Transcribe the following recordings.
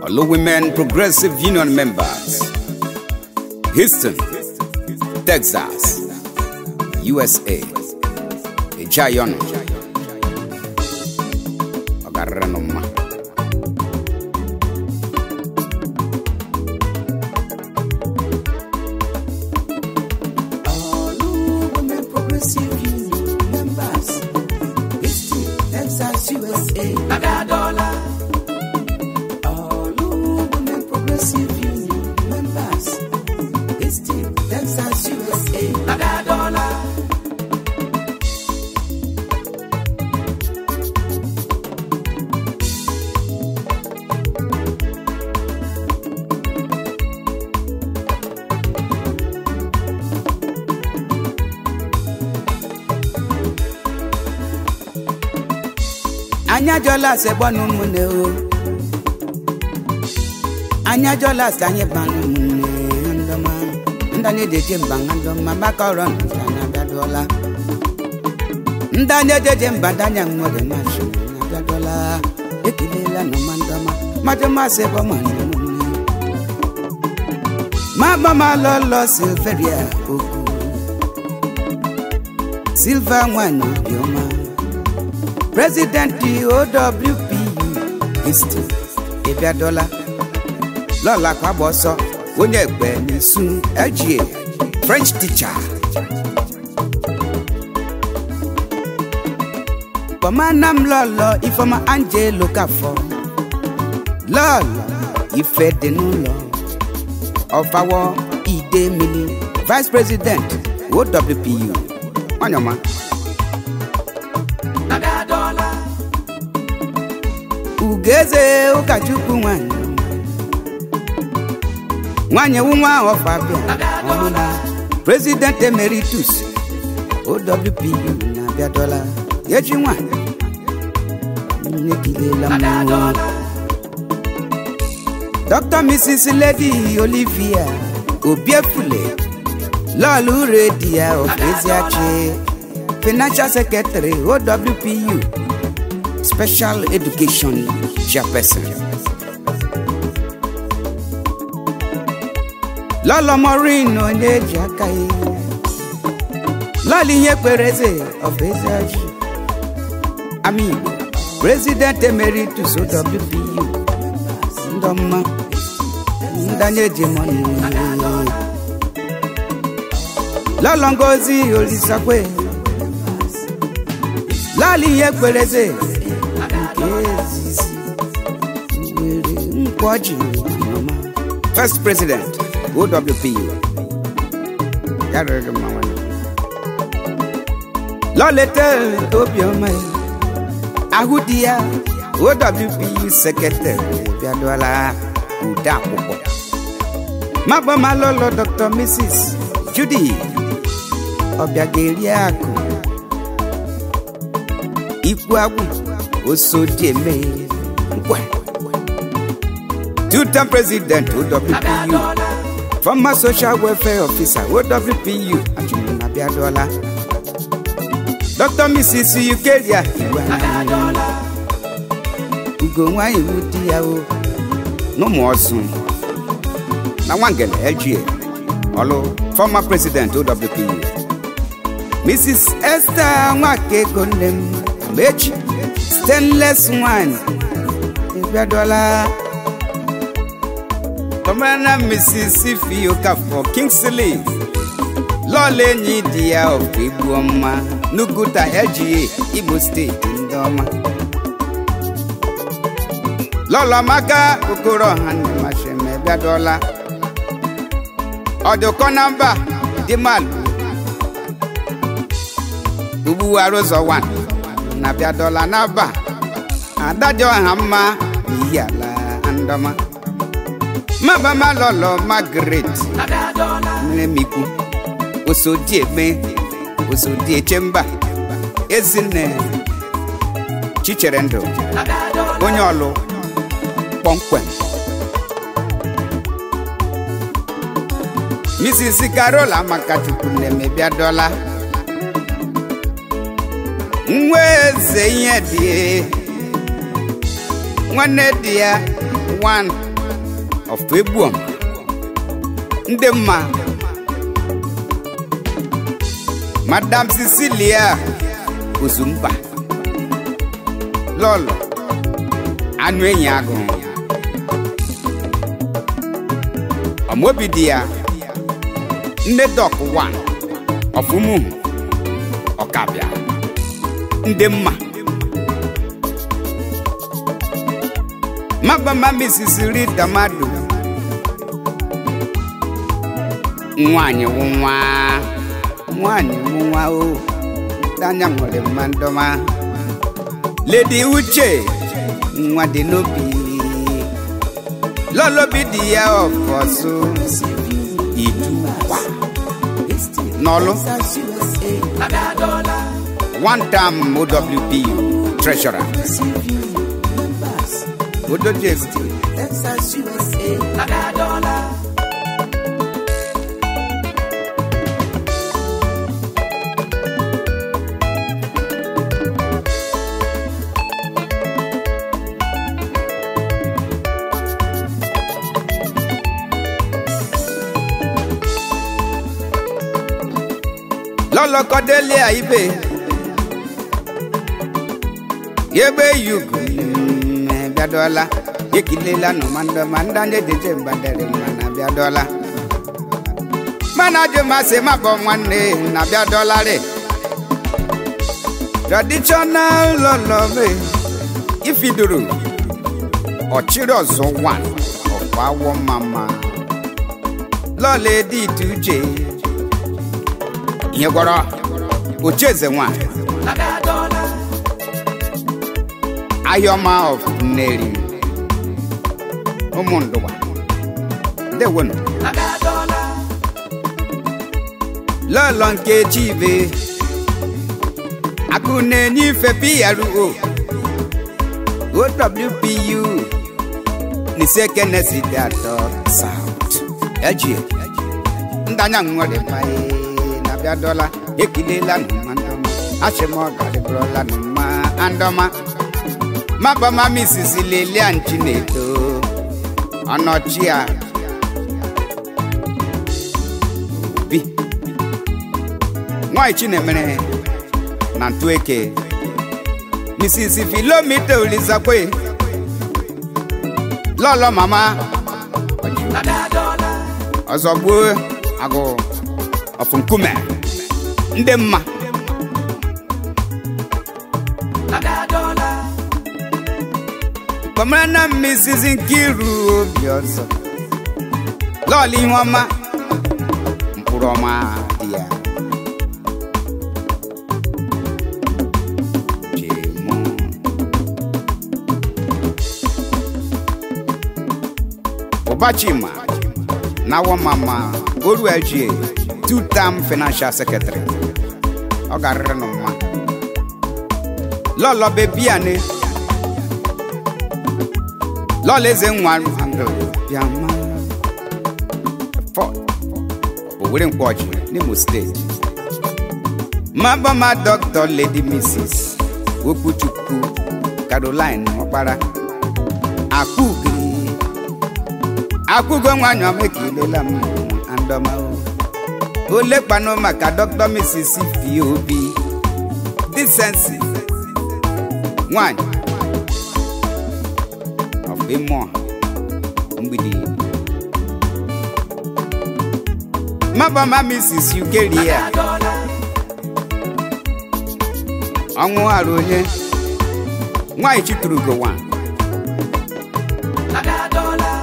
Olu Women Progressive Union members, Houston, Texas, USA, Ejayono, Ogaranoma. Olu Women Progressive Union members, Houston, Texas, USA. Agadola. Olu Women Progressive Union members, Houston, Texas, USA. Agadola. anyị ajọla ase gbọnụ ụmụnne o anyị ajọla ase anyị banụ ụmụnne ndọma ndani ejeje mba ha ndọma maka ọrụ nta na abịadụọla ndani ejeje mba ndanya nwere masị na abịadụọla ekelela nọma ndọma mmadụ masị ebe ọma na ụmụnne ma gbama lọlọ silveria okwu silva nwanyị obiọma president owpu isti ịbịadola lọla kwagba ọsọ onye egbe n'isu ejie french teacher kpọmana m lọlọ ifeọma angelo kafọ lọlọ ife dị n'ụlọ ọfawọ ide mmiri vice president owpu onyoma Agadola. ugeze ụkọchukwu nwanyị nwanyị wu nwa ọfabia ọmụla president emeritus owpu na-abịadola echi nwanyị nnekilela mmụọ dr mrs lady olivia obiefule lọọlụ redia ofeziachi financial secretary owpu special education chairperson. lọlọ morin onye-eji aka ya lọlọ ihe kpere eze ọbụ eze ọjị ami igbo president emeritus wpu ndọmma ndanye ejimọni lọlọ ngozi olisakwe lọlọ ihe kpere eze nke ezizi were nkwọji ọma First President, OWPU. Ya rere mma nwanne. lọlete obiọma ya ahụ di ya owpu sekretary bịaduola ude akwụkwọ magbama lọlọ dr mrs judy ọbịageri akụ ikwu agwụ osodieme nkwa Two-term President, OWPU. former social welfare officer owpu achụmna bịaduola dr mrs ukeria igwe ugo nwanyị wu di ya o N'ụmụ ọzụ. Na Nwangele, LGA. Olu, former President, OWPU. mrs esther nwakego nne m mechi stainless wine ịbịadola Kọmana Mississippi Okafọ Kingsley. Lọọlụ enyi di ya ọkụ igbu ọma n'Uguta LGA Imo steeti ndị ọma. Lọọlụ Amaka Okoro ọha nne Masheme bịadọla. Ọdụkọ na mba dị malụ. Ugbu arụzọ wan na bịadọla n'aba. Ada dị ọha mma n'ihi ala ndọma. Mabama lọlọ Margaret Agadola. mmemikwu osodieme osodiechemba ezinne chichere ndụ Agadola. onye ọlụ kpọmkwem Mrs. Carol Amakachukwu na-emebiadola nwa eze ihe dị nwanne di ya wan of egbuom ndị mma madam cecilia ozumba lọlọ anụ enyi agụ ọmobi dị ya nne dọk wan ọfụmuhu ọkabịa ndị mma magbama misisi rita mmadụ nwanyị wụ nwa nwanyị wụ nwa o danya nwere mma ndọma ledi uche nwa dị n'obi lọlobi dị ya ọfọsụ idukwa n'ọlụ Texas, USA. Naga dollar. one time owpu treasurer CV members. odojex Texas, USA. Naga dollar. lọlọkọdélé àyíbè yegbe yugu mme bịadọla ekilela nọ ma ndọ ma ndị anya ejeje mbadere mma na bịadọla mana ajụ masị mabọ nwanne na bịadọla rị traditional lọlọme ifiduru ọchịrị ọzọ wan ọkwa awọ mama lọla edi ite uche ihe gwọrọ ochieze nwa Naga dollar. ahịọma of nneri ụmụ ndụwa ndewonu Naga dollar. lọlọ nke chibe akụ na-enye ife PRO OWPU n'ise kenesi dị atọ South ejie ndanya nwere mmaye na bịadọla ekilela nụma ndọma achịma ọ garịbụrụla nụma andọma mabama misisi lelia nchi na-eto ọnọchia obi nwanyị chinemere na ntụeke mrs filomita olizakwe lọlọ mama Naga dollar. ọzọ gbuo agụ ọfụ nkume ndị mma Naga dollar. kpọmara na mrs nkiru obi ọzọ lọọlụ ihe ọma mkpụrụ ọma dị ya Chemo. ụbachima na wọmama oruegie two term financial secretary ọ garịrị nụ mma lọlọ bebiane lọla eze nwa andrew bịama fọ owere mkpọji n'imo steeti mabama dr lady mrs okwuchukwu caroline ọkpara akpụgiri akpụgo nwanyị ọma ekelela m andọma olekpanụ maka dr mrs pop decency nwanyị of Imo mgbidi mabama mrs ukeria Naga dollar. ọnwụ arụ onye nwanyị chiturugo nwa Naga dollar.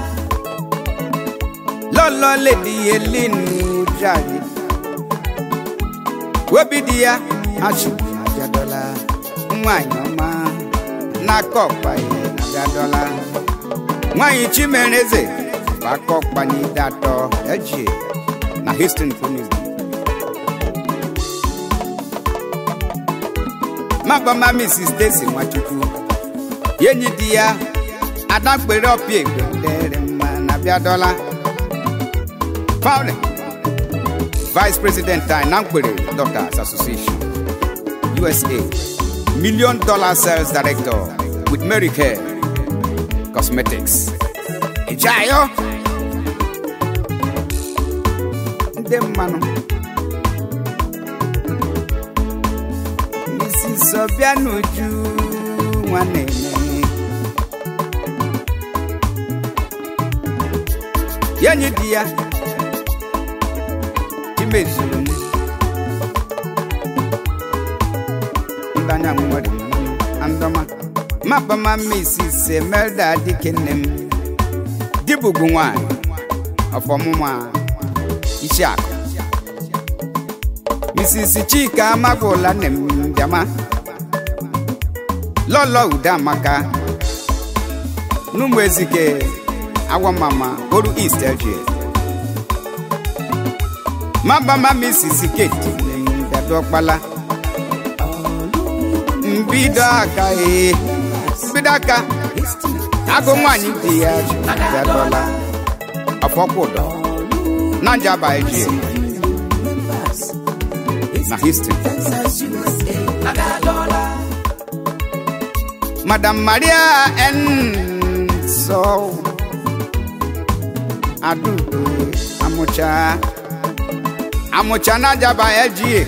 lọlọ ledi elin jari obi dị ya achị na-abịadọla nwanyị ọma n'aka ọkpa ihe na-abịadọla nwanyị chimereze bụ aka ọkpa n'ide atọ eji na Houston Phoenix mabama Mrs. Stacy Nwachukwu enyi di ya adakpere ọpịa egbe dere mma na bịadọla Pauli Vice President anyị na mkpere Doctors Association USA Million Dollar Sales Director with Mary Kay Cosmetics Ijayo ite mmanụ Mrs. Obianuju nwanne m ya enyi di ya chimezuru m ndanya nwere mmanụ andọma mapama Mrs. Emelda dike nne m dibugbu nwanyị ọfọmụma isi akụ Mrs. Chika amagụla nne m bịama lọlọ ude amaka n'ụmụ ezike awamama oru east eje mabama Mrs. Kate nne m bịado ọkpala mbido aka ee mbido aka agụ nwanyị dị ya bịadọla ọfọkwụdọ na njaba eji na history madam maria n so adudo amụcha amụcha na njaba eji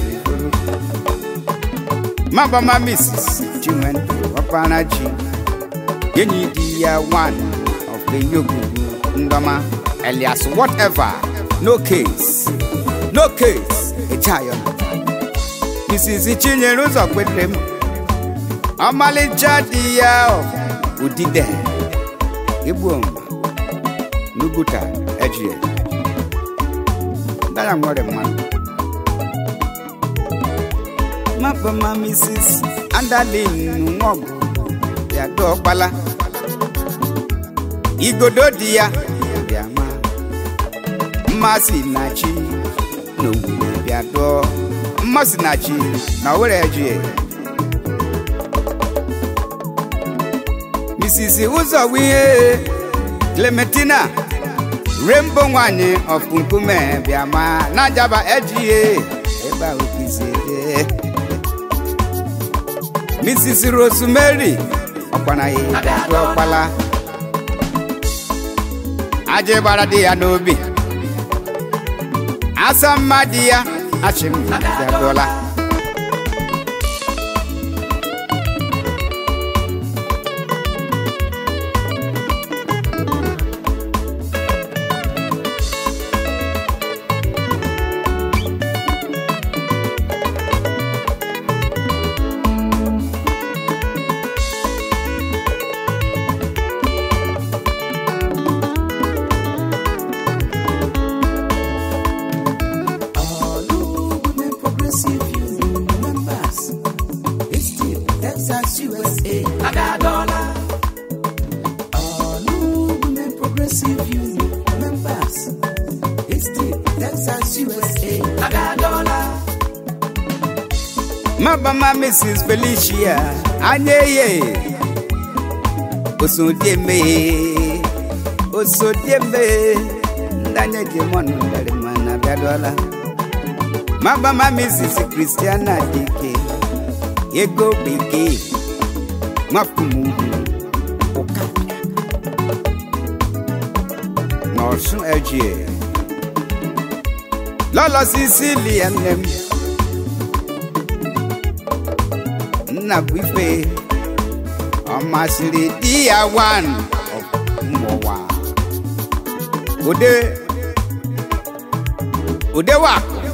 mabama mrs chinwendu ọkpara ji enyi di ya one of the yogugu ndọma elias whatever no case no case echayo mrs chinyere ụzọ kwetere m ọmalịcha di ya udide igbo n'uguta ejie ndaya nwere mmanụ mapama mrs andalin nwọgụ ya dọkpala igodo di ya bịama mmasị na chi n'owuwe bịa dụọ mmasị na chi na owere ejie mrs ụzọ wihe clementina rainbow nwanyị of nkume bịama na jaba ejie ebe a okizede mrs rosemary ọkwanaghị bịadụ ọkpala aja gbara di ya n'obi asa mma di ya achịm bịadụọla mabama mrs felicia anyeye osodieme osodieme ndanye jemọnụ ndari mana bịadọla mabama mrs christiana dike ego bekee nwapụmugwu ụka n'ọsụ ejie lọlọ sisilia nne m nna bụ ife ọ masịrị di ya wan mmụwa ode odewa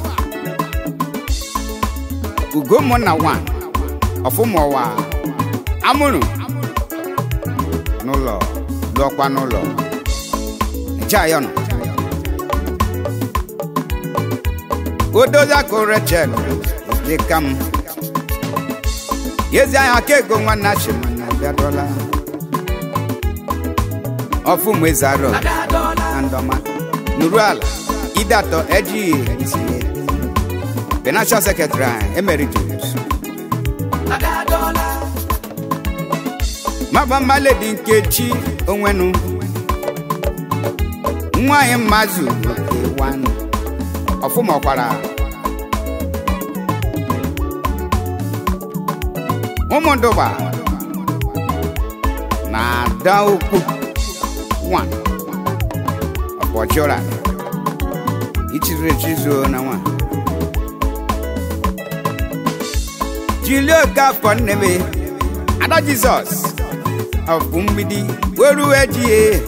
ugomụnna wan ọfụmụwa amụrụ n'ụlọ lụọkwa n'ụlọ jayọnụ odozakụ rechel dịka m yezi anya ka ego nwanne achịmana bịadọla ọfụ mwezarọ na ndọma nuru ala idatọ ejighị financial secretary anyị emeritus mabamba ledi nkechi onwenu nwanyị mmazụ oke wanụ ọfụmọkwara ụmụndụba na ada ukwu one ọpọchụra ichiri echizuo na nwa jili oke afọ nne m ada jizọs ọbụ mgbidi weruo ejie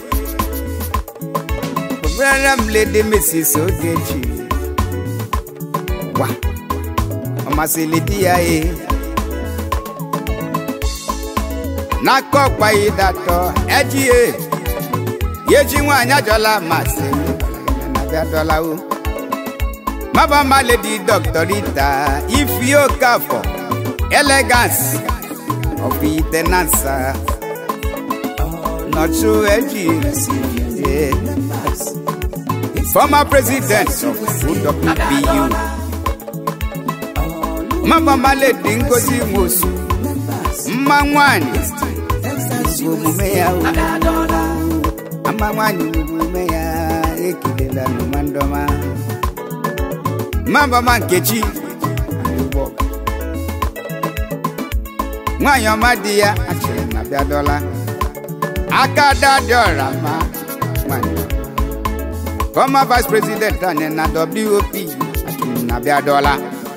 kpọbere m lede mesis ogechi wa ọ masịrị di ya e n'aka ọkpa ịdatọ ejie yeji nwaanyị ajọla masị na-abịa dọlawo mabama ledi dọkịta ifi okafọ elegance of itenansa nọtụ eji former president of UWPU mabama ledi ngozi nwosu mma nwanyị omume ya o ama nwanyị omume ya ekelela n'ụmandọma mabama nkechi Igbo. nwanyị ọma di ya achịrị na bịadọla aka dadị ọra ma nwanyị ọma. former vice president anyị na wop achịrị na bịadọla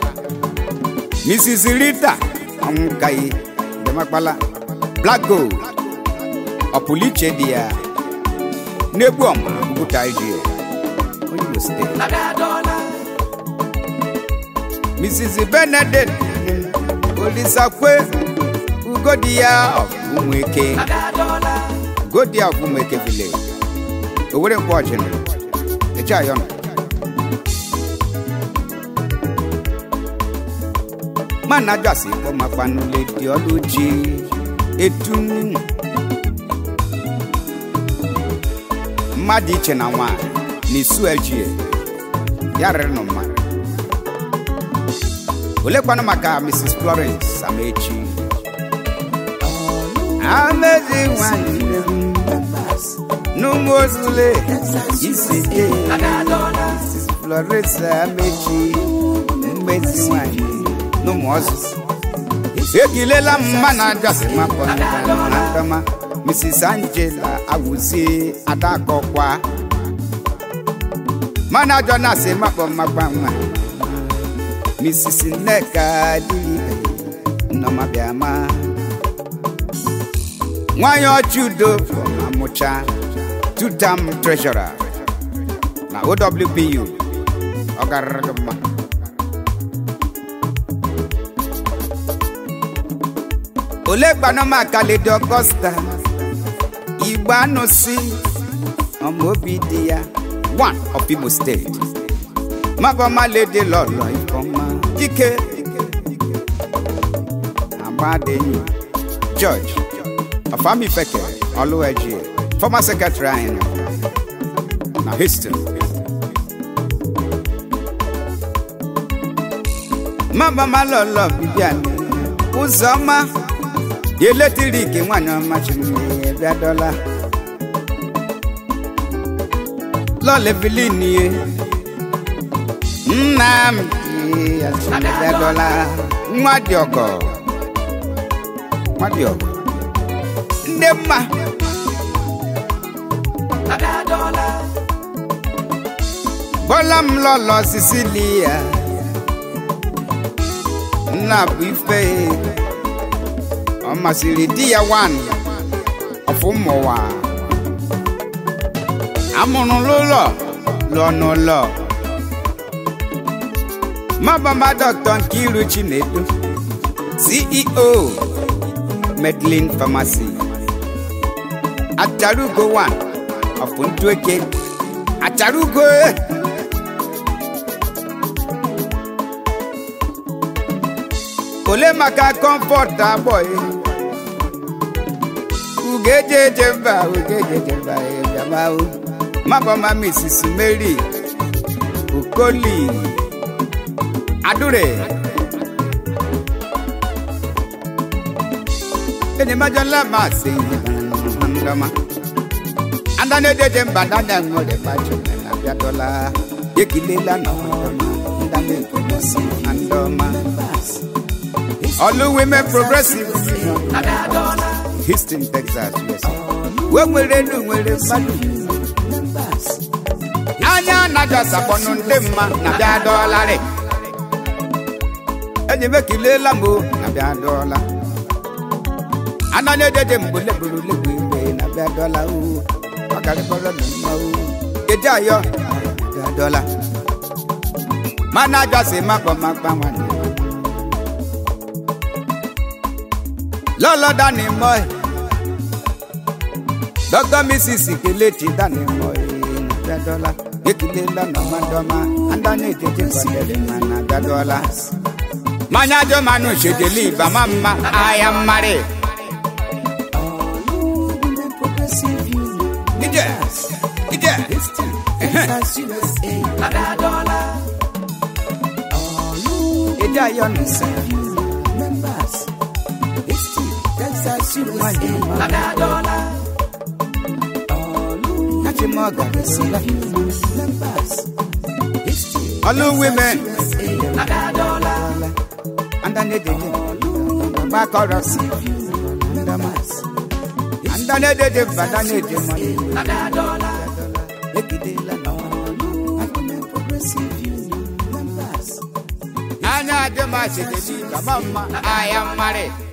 mrs rita ọnwụkaghị demakpala black gold ọpụliche dị ya n'egwu ọma bụta iji Oyo steeti Nadadola, mrs benedict olisakwe ugodi ya ọfụmụeke Nadadola, ugodi ya ọfụmụeke village owere mkpọ ọchịnụ eche ayọnụ mana jasi kpọmakwanule dị ọlụ ji etu mmadụ iche na nwanyị na isu ejie ya rịrị nụ mma olekwanụ maka mrs florence amechi amezi nwanyị nne m n'ụmụ ozule isi je Nadadola, mrs florence amechi mmezi nwanyị n'ụmụ ọzụzụ ekilela m mma na ajọsị mapọ na ndọma mrs angela awụzie adakọkwa mana ajọ na-asị makpọ mmakpa nwa mrs nneka adịghị nnọma bịama nwanyị ọchị udo amụcha two-term treasurer na owpu ọ garịrị gị mma ole gbanọma kaledi ọgọsta igbo anụ si ọma obi dị ya one of imo steeti mabọma ledi lọlọ ifeọma dike agbadenyi george ọfamifeke ọlụweji former secretary anyị na houston mabọma lọlọ bibian ụzọma eletrik nwanyị ọma chiri bịa dọla lọlevilie nna m bịa dọla nwa dị ọgọ nwa dị ọgọ ndị mma Nadadola, bọla m lọlọ sicilia nna bụ ife ọ masịrị di ya wan ọfụmụwa amụrụ n'ụlọ lụọ n'ụlọ mabama dọkịta Nkiru Chinedu CEO Medlin Pharmacy Acharugo one of Ntueke Acharugo eh! ole maka comfort abọị ugejeje mba ugejeje mba bịamahụ mabọma Mrs. Mary Okoli Adure enyemajọla masị ndọma andanejeje mba dada nwere bachọna na bịadọla ekilela na ndọma ndamekomosi na ndọma Olu Women Progressive Union Nadadola, Houston, Texas, USA. We nwere elu nwere mmadụ anya anaghị asakpọnụ ndị mma na bịa dọọlarị enyi m ekilela m o na bịa dọọla ananya dede mgbe legburu legbu igbe na bịa dọọla o ọgarịkọrọ na mma o kedu ayọ na bịa dọọla mana ajọsi makpọ makpa nwanne lọlọ dani mọ ẹ dọkítọ mrs kelechi dani mọ ẹ na bịa dọọla ekele lọnà mmadọma andanya ejeje kọdere ma na bịa dọọla manya jọ manụ ṣèdèlì ìbámá mma aya mmarị ije ije Nada dollar. ije ayọ nù sẹ Nada dollar. láti mọ ọgàdì sílẹ ọlú women Nada dollar. andanya ejeje ọgbà kọrọ sí andanya ejeje badanya eje mọ Nada dollar. ekele lọnà anya adị ma ṣèdèlì ìbámá mma aya mmarị